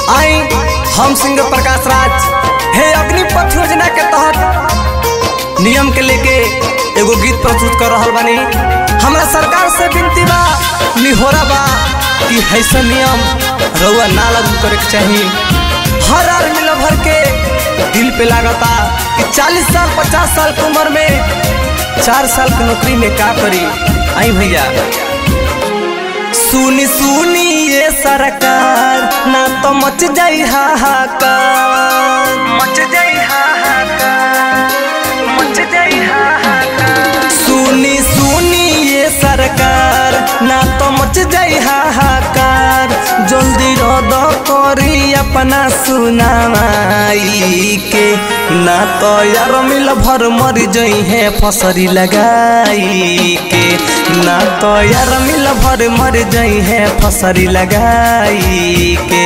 आई हम सिंगर प्रकाश राज हे अग्निपथ योजना के तहत नियम के लेके एगो गीत प्रस्तुत कर रहल बानी हमरा सरकार से विनती बा निहोरा बा कि ऐसा नियम रउआ ना लागू करे के चाही हर आदमी ल भर के दिल पे लागता कि 40 साल 50 साल की उम्र में चार साल की नौकरी में का करी आई भैया सुनी सुनी ये सरकार ना तो मच जाई हाहाकार मच जाई हाहाकार मच जाई हाहाकार सुनी सुनी ये सरकार ना तो मच जाई हाहाकार जल्दी रद करी अपना सुनाई के ना तो यार मिल भर मर जई है फसरी लगाई के ना तो यार मिल भर मर जई है फसरी लगाई के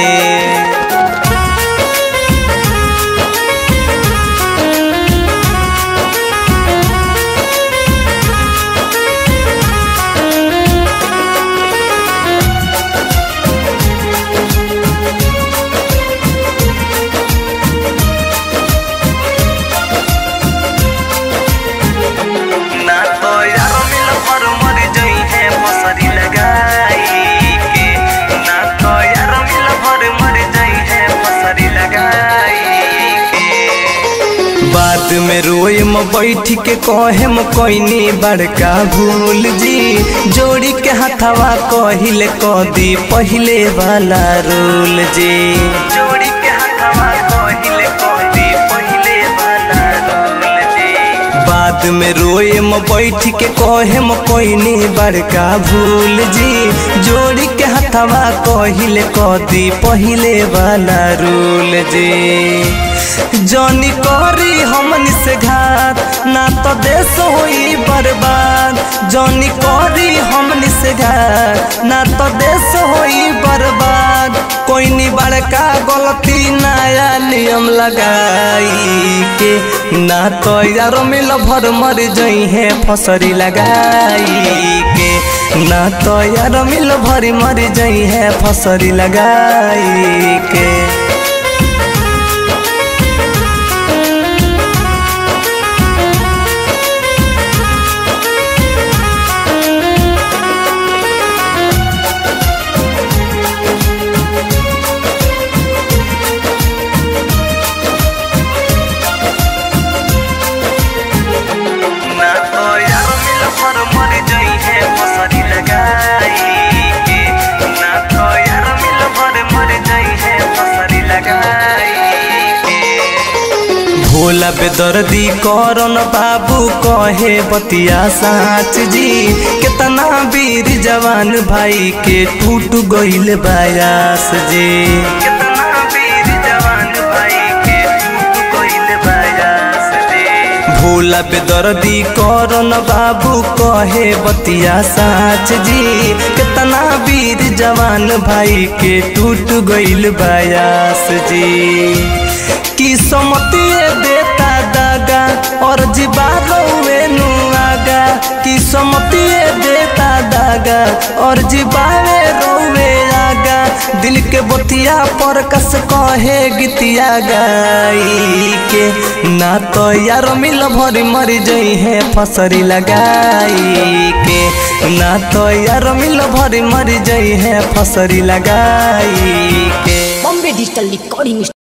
ना तो यार मिल भर मर जई है फसरी लगाई के ना तो यार मिल भर मर जई है फसरी लगाई के बाद में रोए म बैठ के कहे म कोइनी बड़का भूल जी जोड़ी के हथवा कहिले कदी पहिले वाला रूल जी जोड़ी के हथवा कहिले कदी पहिले वाला रूल जी बाद में रोए म बैठ के कहे म कोइनी बड़का भूल जी जोड़ी के हथवा कहिले कदी पहिले वाला रूल जी जनी करी हमनी से घात ना तो देश होई बर्बाद जनी करी हमनी से घात ना तो देश होई बर्बाद कोई नी बड़का गलती नया नियम लगाई के ना तो यार मिल भर मर जई है फसरी लगाई के ना तो यार मिल भरी मर जई है फसरी लगाई के ना तो यार मिल भर मर जई है फसरी लगाई के ना तो यार मिल भर मर जई है फसरी लगाई के भोला बेदर्दी करन बाबू कहे बतिया साच जी कितना वीर जवान भाई के टूट गइल बायास जी कितना वीर जवान भाई के टूट गइल बायास जी भोला बेदर्दी करन बाबू कहे बतिया साच जी कितना वीर जवान भाई के टूट गइल बायास जी की समतिए देता दागा और जीवावे नु आगा की समतिए देता दागा और जीवावे रोवे आगा दिल के बतिया पर कस कहे गीतिया गाई के ना तो यार मिल भरी मर जई है फसरी लगाई के ना तो यार मिल भरी मर जई है फसरी लगाई के बॉम्बे डिजिटल रिकॉर्डिंग